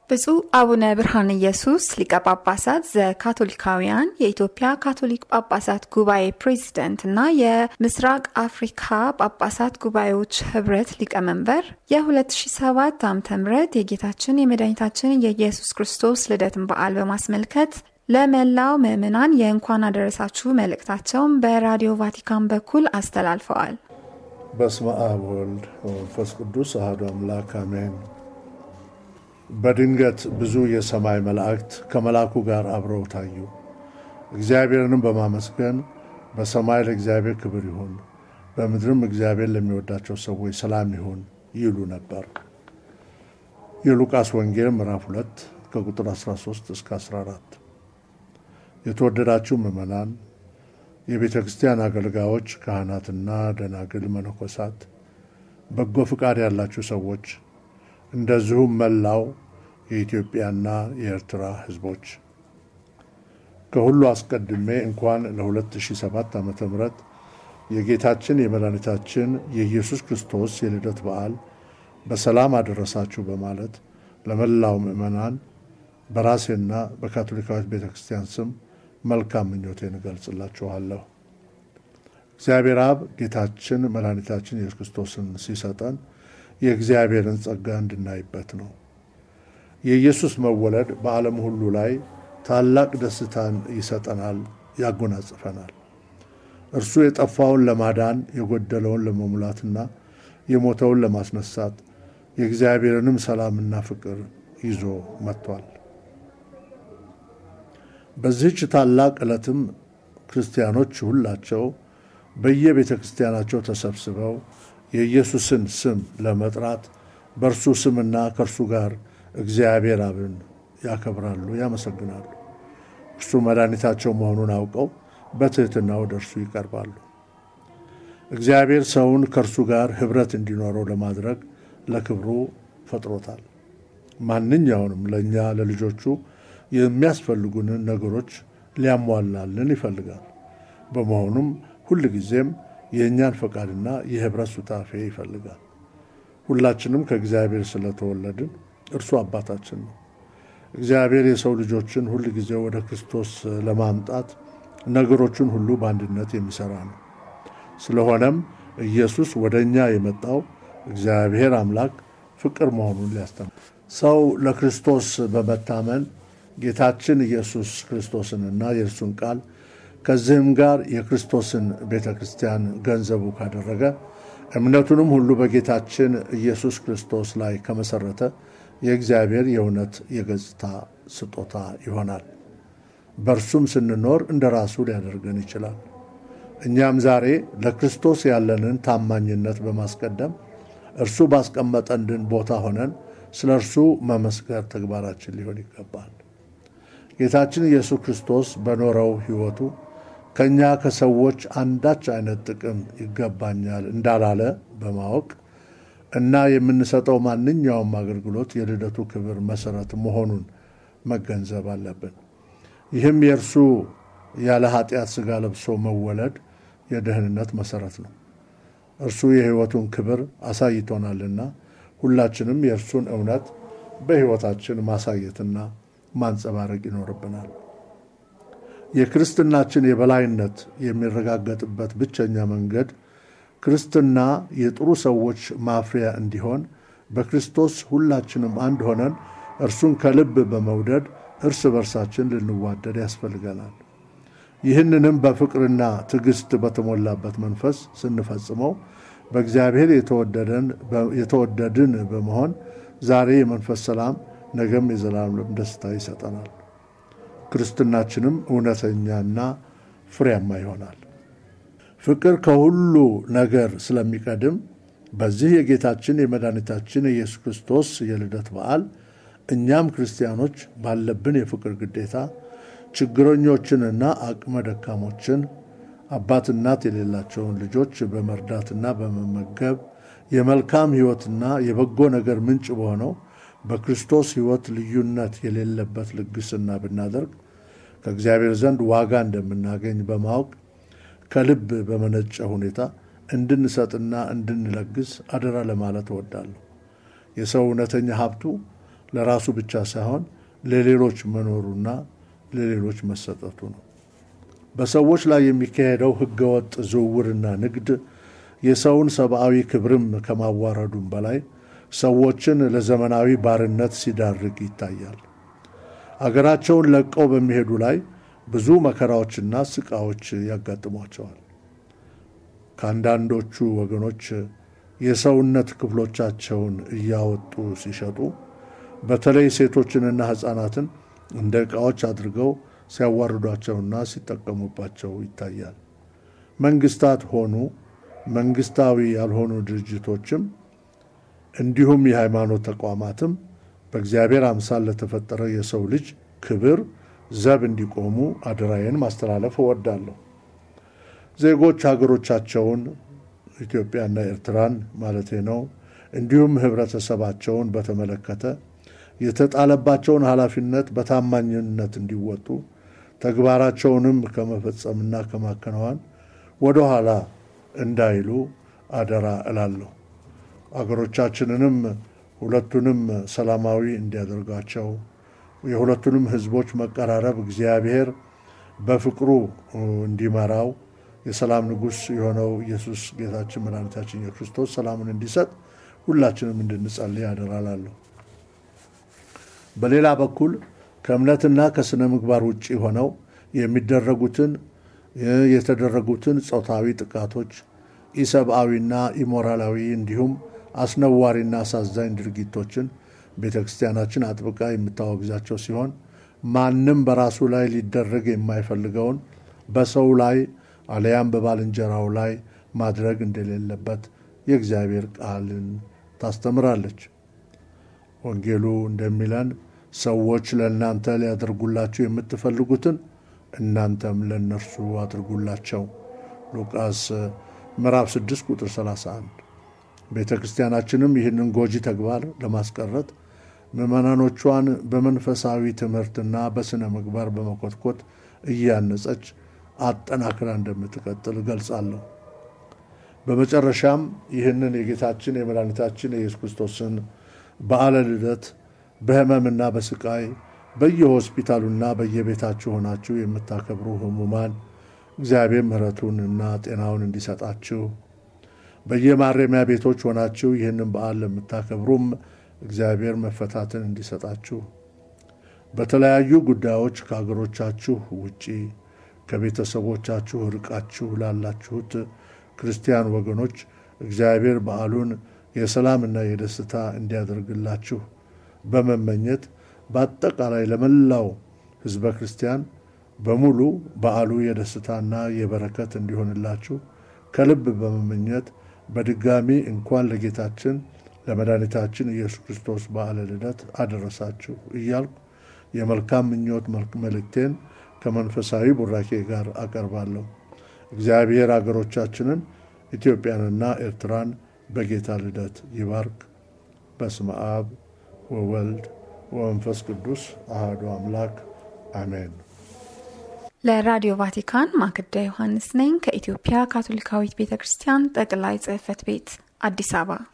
ብፁዕ አቡነ ብርሃነ ኢየሱስ ሊቀ ጳጳሳት ዘካቶሊካውያን የኢትዮጵያ ካቶሊክ ጳጳሳት ጉባኤ ፕሬዚደንት እና የምስራቅ አፍሪካ ጳጳሳት ጉባኤዎች ህብረት ሊቀመንበር የ2007 ዓ ም የጌታችን የመድኃኒታችን የኢየሱስ ክርስቶስ ልደትን በዓል በማስመልከት ለመላው ምዕመናን የእንኳን አደረሳችሁ መልእክታቸውን በራዲዮ ቫቲካን በኩል አስተላልፈዋል። በስመ አብ ወልድ ወመንፈስ ቅዱስ አሐዱ አምላክ አሜን። በድንገት ብዙ የሰማይ መላእክት ከመልአኩ ጋር አብረው ታዩ። እግዚአብሔርንም በማመስገን በሰማይ ለእግዚአብሔር ክብር ይሁን፣ በምድርም እግዚአብሔር ለሚወዳቸው ሰዎች ሰላም ይሁን ይሉ ነበር። የሉቃስ ወንጌል ምዕራፍ 2 ከቁጥር 13 እስከ 14። የተወደዳችሁ ምዕመናን፣ የቤተ ክርስቲያን አገልጋዮች፣ ካህናትና ደናግል፣ መነኮሳት፣ በጎ ፍቃድ ያላችሁ ሰዎች እንደዚሁም መላው የኢትዮጵያና የኤርትራ ሕዝቦች ከሁሉ አስቀድሜ እንኳን ለ2007 ዓ ም የጌታችን የመድኃኒታችን የኢየሱስ ክርስቶስ የልደት በዓል በሰላም አደረሳችሁ በማለት ለመላው ምዕመናን በራሴና በካቶሊካዊት ቤተ ክርስቲያን ስም መልካም ምኞቴን እገልጽላችኋለሁ። እግዚአብሔር አብ ጌታችን መድኃኒታችን ኢየሱስ ክርስቶስን ሲሰጠን የእግዚአብሔርን ጸጋ እንድናይበት ነው። የኢየሱስ መወለድ በዓለም ሁሉ ላይ ታላቅ ደስታን ይሰጠናል፣ ያጎናጽፈናል። እርሱ የጠፋውን ለማዳን የጎደለውን ለመሙላትና የሞተውን ለማስነሳት የእግዚአብሔርንም ሰላምና ፍቅር ይዞ መጥቷል። በዚህች ታላቅ ዕለትም ክርስቲያኖች ሁላቸው በየቤተ ክርስቲያናቸው ተሰብስበው የኢየሱስን ስም ለመጥራት በእርሱ ስምና ከእርሱ ጋር እግዚአብሔር አብን ያከብራሉ፣ ያመሰግናሉ። እርሱ መድኃኒታቸው መሆኑን አውቀው በትሕትና ወደ እርሱ ይቀርባሉ። እግዚአብሔር ሰውን ከእርሱ ጋር ኅብረት እንዲኖረው ለማድረግ ለክብሩ ፈጥሮታል። ማንኛውንም ለእኛ ለልጆቹ የሚያስፈልጉንን ነገሮች ሊያሟላልን ይፈልጋል። በመሆኑም ሁል ጊዜም የእኛን ፈቃድና የኅብረት ሱታፌ ይፈልጋል። ሁላችንም ከእግዚአብሔር ስለተወለድን እርሱ አባታችን ነው። እግዚአብሔር የሰው ልጆችን ሁል ጊዜ ወደ ክርስቶስ ለማምጣት ነገሮችን ሁሉ በአንድነት የሚሠራ ነው። ስለሆነም ኢየሱስ ወደ እኛ የመጣው እግዚአብሔር አምላክ ፍቅር መሆኑን ሊያስተምር ሰው ለክርስቶስ በመታመን ጌታችን ኢየሱስ ክርስቶስንና የእርሱን ቃል ከዚህም ጋር የክርስቶስን ቤተ ክርስቲያን ገንዘቡ ካደረገ እምነቱንም ሁሉ በጌታችን ኢየሱስ ክርስቶስ ላይ ከመሠረተ የእግዚአብሔር የእውነት የገጽታ ስጦታ ይሆናል። በእርሱም ስንኖር እንደ ራሱ ሊያደርገን ይችላል። እኛም ዛሬ ለክርስቶስ ያለንን ታማኝነት በማስቀደም እርሱ ባስቀመጠልን ቦታ ሆነን ስለ እርሱ መመስከር ተግባራችን ሊሆን ይገባል። ጌታችን ኢየሱስ ክርስቶስ በኖረው ሕይወቱ ከእኛ ከሰዎች አንዳች አይነት ጥቅም ይገባኛል እንዳላለ በማወቅ እና የምንሰጠው ማንኛውም አገልግሎት የልደቱ ክብር መሠረት መሆኑን መገንዘብ አለብን። ይህም የእርሱ ያለ ኃጢአት ሥጋ ለብሶ መወለድ የደህንነት መሠረት ነው። እርሱ የሕይወቱን ክብር አሳይቶናልና ሁላችንም የእርሱን እውነት በሕይወታችን ማሳየትና ማንጸባረቅ ይኖርብናል። የክርስትናችን የበላይነት የሚረጋገጥበት ብቸኛ መንገድ ክርስትና የጥሩ ሰዎች ማፍሪያ እንዲሆን በክርስቶስ ሁላችንም አንድ ሆነን እርሱን ከልብ በመውደድ እርስ በርሳችን ልንዋደድ ያስፈልገናል። ይህንንም በፍቅርና ትዕግስት በተሞላበት መንፈስ ስንፈጽመው በእግዚአብሔር የተወደድን በመሆን ዛሬ የመንፈስ ሰላም ነገም የዘላለም ደስታ ይሰጠናል። ክርስትናችንም እውነተኛና ፍሬያማ ይሆናል። ፍቅር ከሁሉ ነገር ስለሚቀድም በዚህ የጌታችን የመድኃኒታችን የኢየሱስ ክርስቶስ የልደት በዓል እኛም ክርስቲያኖች ባለብን የፍቅር ግዴታ ችግረኞችንና አቅመ ደካሞችን አባት እናት የሌላቸውን ልጆች በመርዳትና በመመገብ የመልካም ሕይወትና የበጎ ነገር ምንጭ በሆነው በክርስቶስ ሕይወት ልዩነት የሌለበት ልግስና ብናደርግ ከእግዚአብሔር ዘንድ ዋጋ እንደምናገኝ በማወቅ ከልብ በመነጨ ሁኔታ እንድንሰጥና እንድንለግስ አደራ ለማለት እወዳለሁ። የሰው እውነተኛ ሀብቱ ለራሱ ብቻ ሳይሆን ለሌሎች መኖሩና ለሌሎች መሰጠቱ ነው። በሰዎች ላይ የሚካሄደው ህገወጥ ዝውውርና ንግድ የሰውን ሰብአዊ ክብርም ከማዋረዱም በላይ ሰዎችን ለዘመናዊ ባርነት ሲዳርግ ይታያል። አገራቸውን ለቀው በሚሄዱ ላይ ብዙ መከራዎችና ስቃዎች ያጋጥሟቸዋል። ከአንዳንዶቹ ወገኖች የሰውነት ክፍሎቻቸውን እያወጡ ሲሸጡ፣ በተለይ ሴቶችንና ሕፃናትን እንደ ዕቃዎች አድርገው ሲያዋርዷቸውና ሲጠቀሙባቸው ይታያል። መንግስታት ሆኑ መንግስታዊ ያልሆኑ ድርጅቶችም እንዲሁም የሃይማኖት ተቋማትም በእግዚአብሔር አምሳል ለተፈጠረ የሰው ልጅ ክብር ዘብ እንዲቆሙ አደራዬን ማስተላለፍ እወዳለሁ። ዜጎች ሀገሮቻቸውን ኢትዮጵያና ኤርትራን ማለቴ ነው፣ እንዲሁም ህብረተሰባቸውን በተመለከተ የተጣለባቸውን ኃላፊነት በታማኝነት እንዲወጡ ተግባራቸውንም ከመፈጸምና ከማከናወን ወደኋላ እንዳይሉ አደራ እላለሁ። አገሮቻችንንም ሁለቱንም ሰላማዊ እንዲያደርጋቸው የሁለቱንም ህዝቦች መቀራረብ እግዚአብሔር በፍቅሩ እንዲመራው የሰላም ንጉሥ የሆነው ኢየሱስ ጌታችን መድኃኒታችን የክርስቶስ ሰላምን እንዲሰጥ ሁላችንም እንድንጸልይ አደራ እላለሁ። በሌላ በኩል ከእምነትና ከስነ ምግባር ውጭ ሆነው የሚደረጉትን የተደረጉትን ጾታዊ ጥቃቶች፣ ኢሰብአዊና ኢሞራላዊ እንዲሁም አስነዋሪና አሳዛኝ ድርጊቶችን ቤተ ክርስቲያናችን አጥብቃ የምታወግዛቸው ሲሆን ማንም በራሱ ላይ ሊደረግ የማይፈልገውን በሰው ላይ አለያም በባልንጀራው ላይ ማድረግ እንደሌለበት የእግዚአብሔር ቃልን ታስተምራለች። ወንጌሉ እንደሚለን ሰዎች ለእናንተ ሊያደርጉላችሁ የምትፈልጉትን እናንተም ለእነርሱ አድርጉላቸው። ሉቃስ ምዕራፍ 6 ቁጥር 31። ቤተ ክርስቲያናችንም ይህንን ጎጂ ተግባር ለማስቀረት ምዕመናኖቿን በመንፈሳዊ ትምህርትና በሥነ ምግባር በመኮትኮት እያነጸች አጠናክራ እንደምትቀጥል እገልጻለሁ። በመጨረሻም ይህንን የጌታችን የመድኃኒታችን የኢየሱስ ክርስቶስን በዓለ ልደት በሕመምና በስቃይ በየሆስፒታሉና በየቤታችሁ ሆናችሁ የምታከብሩ ሕሙማን እግዚአብሔር ምሕረቱን እና ጤናውን እንዲሰጣችሁ፣ በየማረሚያ ቤቶች ሆናችሁ ይህንን በዓል ለምታከብሩም እግዚአብሔር መፈታትን እንዲሰጣችሁ፣ በተለያዩ ጉዳዮች ከአገሮቻችሁ ውጪ ከቤተሰቦቻችሁ ርቃችሁ ላላችሁት ክርስቲያን ወገኖች እግዚአብሔር በዓሉን የሰላምና የደስታ እንዲያደርግላችሁ በመመኘት በአጠቃላይ ለመላው ሕዝበ ክርስቲያን በሙሉ በዓሉ የደስታና የበረከት እንዲሆንላችሁ ከልብ በመመኘት በድጋሚ እንኳን ለጌታችን ለመድኃኒታችን ኢየሱስ ክርስቶስ በዓለ ልደት አደረሳችሁ እያልኩ የመልካም ምኞት መልእክቴን ከመንፈሳዊ ቡራኬ ጋር አቀርባለሁ። እግዚአብሔር አገሮቻችንን ኢትዮጵያንና ኤርትራን በጌታ ልደት ይባርክ። በስመ አብ ወወልድ ወመንፈስ ቅዱስ አሐዱ አምላክ አሜን። ለራዲዮ ቫቲካን ማክዳ ዮሐንስ ነኝ ከኢትዮጵያ ካቶሊካዊት ቤተ ክርስቲያን ጠቅላይ ጽሕፈት ቤት አዲስ አበባ